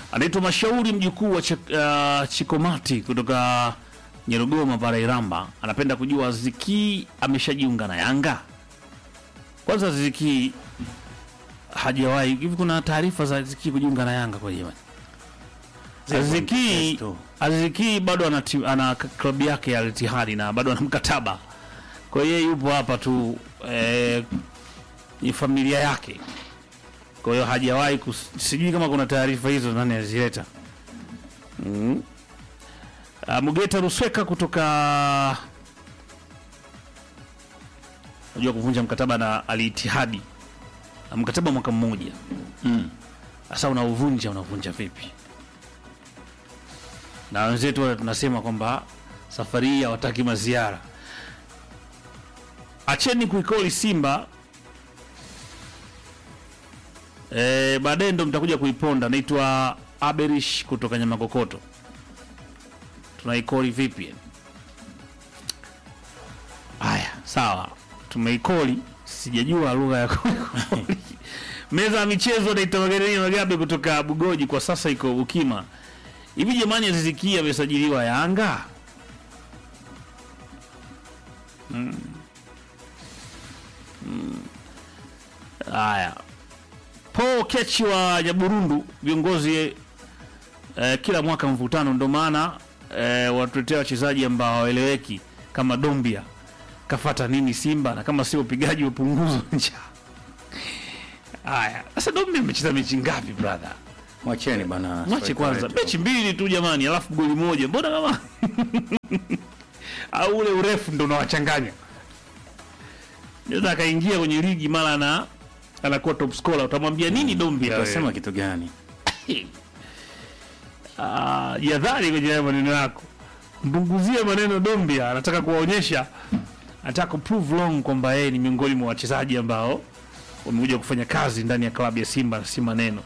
anaitwa Mashauri mjukuu wa Chik, uh, Chikomati kutoka Nyerugoma pale Iramba, anapenda kujua Ziki ameshajiunga na Yanga. Kwanza Ziki hajawahi hivi, kuna taarifa za Ziki kujiunga na Yanga kwa jamani? Aziki Aziki bado ana, ti- ana k- klabu yake ya Al-Ittihad na bado ana mkataba, kwa hiyo yeye yupo hapa tu eh, ni familia yake, kwa hiyo hajawahi kus- sijui kama kuna taarifa hizo nani azileta. mm. Uh, Mugeta Rusweka kutoka unajua kuvunja mkataba na Al-Ittihad na mkataba mwaka mmoja sasa unauvunja unavunja vipi? Na wenzetu wale tunasema kwamba safari hii hawataki maziara. Acheni kuikoli Simba e, baadaye ndo mtakuja kuiponda. Naitwa Aberish kutoka Nyamakokoto. Tunaikoli vipi? Haya, sawa, tumeikoli. Sijajua lugha ya kuikoli. Meza ya michezo naitwa Magarini Magabe kutoka Bugoji, kwa sasa iko Bukima. Hivi jamani, Azizikia amesajiliwa Yanga? Haya, po kechi wa Nyaburundu, viongozi eh, kila mwaka mvutano, ndo maana eh, watuletea wachezaji ambao hawaeleweki kama Dombia kafata nini Simba, na kama sio upigaji wa punguzo njaa. Haya, sasa Dombia amecheza mechi ngapi brother? Mwacheni bana. Mwache striker kwanza wetu. mechi mbili tu jamani, alafu goli moja, mbona kama au ule urefu ndo unawachanganya. Ndio akaingia kwenye ligi mara na anakuwa top scorer, utamwambia nini Dombia? wewe? Utasema kitu gani? Ah, jadhari kwenye haya maneno yako, mpunguzie maneno Dombia. Anataka kuwaonyesha, anataka kuprove wrong kwamba yeye ni miongoni mwa wachezaji ambao wamekuja kufanya kazi ndani ya klabu ya Simba na si maneno.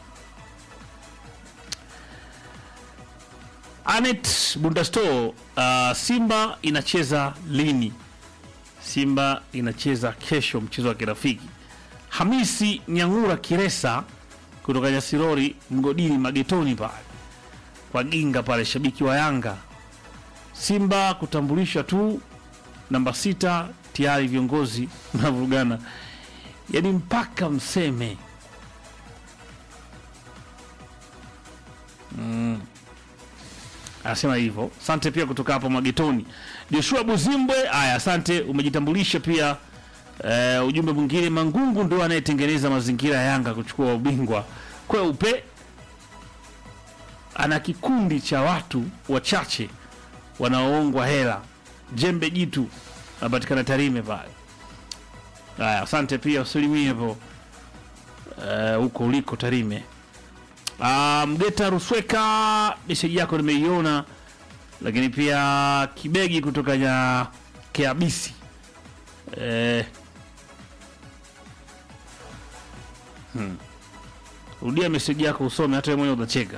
Anet Bundasto, uh, Simba inacheza lini? Simba inacheza kesho, mchezo wa kirafiki. Hamisi Nyangura Kiresa kutoka Nyasirori mgodini magetoni pale kwa Ginga pale, shabiki wa Yanga. Simba kutambulisha tu namba sita, tayari viongozi mnavurugana, yaani mpaka mseme anasema hivyo. Asante pia kutoka hapo Magetoni. Joshua Buzimbwe, aya, asante, umejitambulisha pia. Eh, ujumbe mwingine, Mangungu ndo anayetengeneza mazingira ya Yanga kuchukua ubingwa kweupe. Ana kikundi cha watu wachache wanaoongwa hela. Jembe jitu anapatikana Tarime pale. Aya, asante pia, usalimie hapo eh, huko uliko Tarime. Ah, Mgeta Rusweka, meseji yako nimeiona, lakini pia Kibegi kutoka ya Keabisi eh, hmm. Rudia meseji yako usome, hata wewe mwenyewe utacheka.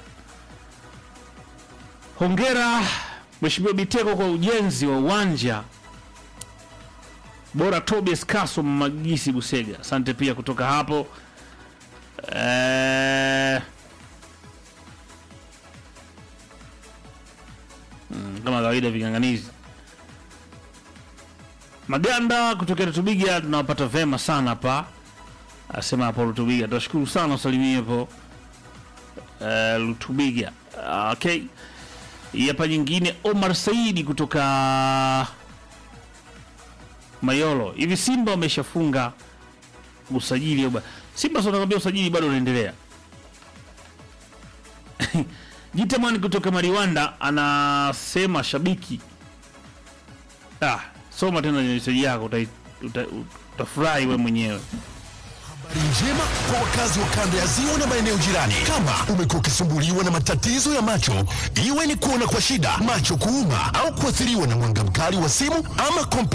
Hongera Mheshimiwa Biteko kwa ujenzi wa uwanja bora. Tobias Kaso Magisi Busega, asante pia kutoka hapo eh, Mm, kama kawaida ving'ang'anizi Maganda kutokea Rutubiga tunawapata vema sana hapa, asema hapo Rutubiga. Tunashukuru sana usalimie hapo eh, Rutubiga. Ah, Okay, hii hapa nyingine, Omar Saidi kutoka Mayolo. Hivi Simba wameshafunga usajili au ba- Simba sasa nakwambia usajili bado unaendelea. Jitamani kutoka Mariwanda anasema shabiki. Ah, soma tena meseji yako utai- uta- utafurahi we mwenyewe. Habari njema kwa wakazi wa kanda ya ziwa na maeneo jirani. Kama umekuwa ukisumbuliwa na matatizo ya macho, iwe ni kuona kwa shida, macho kuuma, au kuathiriwa na mwanga mkali wa simu ama kompyuta